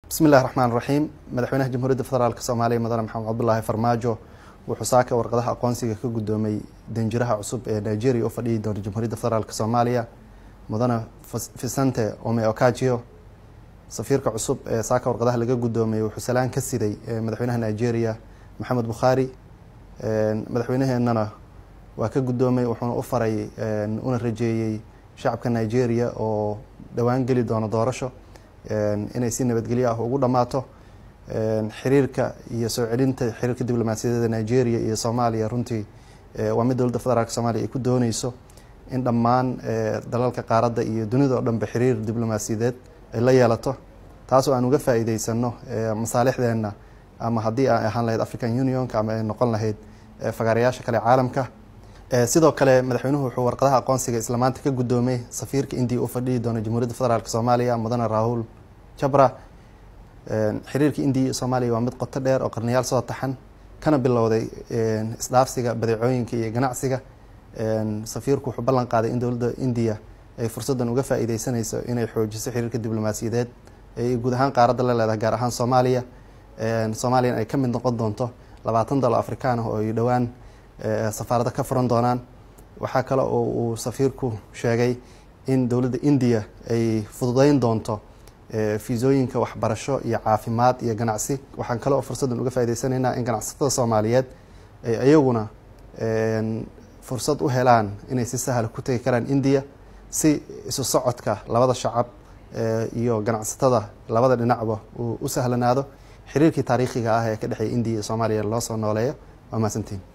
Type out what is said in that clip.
bismi illahi raxmaan raxiim madaxweynaha jamhuuriyadda federaalk soomaaliya mudane maxamed cabdulaahi farmaajo wuxuu saaka warqadaha aqoonsiga ka guddoomay danjiraha cusub ee nigeria u fadhiyi doona jamhuuriyadda federaalk soomaaliya mudane fisante ome okajio safiirka cusub ee saaka warqadaha laga guddoomay wuxuu salaan ka siday madaxweynaha nigeria maxamed bukhaari madaxweynaheenana waa ka guddoomay wuxuuna u faray una rajeeyey shacabka nigeria oo dhowaan geli doono doorasho inay si nabadgelyo ah ugu dhammaato xiriirka iyo soo celinta xiriirka diblomaasiyadeeda nigeria iyo soomaaliya runtii waa mid dowladda federaalk soomaliya ay ku dooneyso in dhammaan dalalka qaaradda iyo dunida oo dhanba xiriir diblomaasiyadeed ay la yeelato taasoo aan uga faa'iideysano masaalixdeenna ama haddii ay ahaan lahayd african unionka ama ay noqon lahayd fagaarayaasha kale caalamka sidoo kale madaxweynuhu wuxuu warqadaha aqoonsiga isla maanta ka guddoomay safiirka indiya u fadhiyi doona jamhuuriyadda federaalk soomaaliya mudane rahul jabra xiriirka indiya iyo soomaaliya waa mid qoto dheer oo qarniyaal soo taxan kana bilowday isdhaafsiga badeecooyinka iyo ganacsiga safiirku wuxuu ballan qaaday in dowladda indiya ay fursaddan uga faa'iideysanayso inay xoojiso xiriirka diblomaasiyadeed ay guud ahaan qaaradda la leedahay gaar ahaan soomaaliya soomaaliyana ay ka mid noqon doonto labaatan dalo afrikaan ah oo ay dhowaan safaarada ka furan doonaan waxaa kale oo uu safiirku sheegay in dowladda indiya ay fududeyn doonto fiisooyinka waxbarasho iyo caafimaad iyo ganacsi waxaan kale oo fursaddan uga faa'ideysanaynaa in ganacsatada soomaaliyeed ay iyaguna fursad u helaan inay si sahla ku tegi karaan indiya si isu socodka labada shacab iyo ganacsatada labada dhinacba uu u sahlanaado xiriirkii taariikhiga ah ee ka dhexeeya indiya iyo soomaaliya loo soo nooleeyo waa mahadsantiin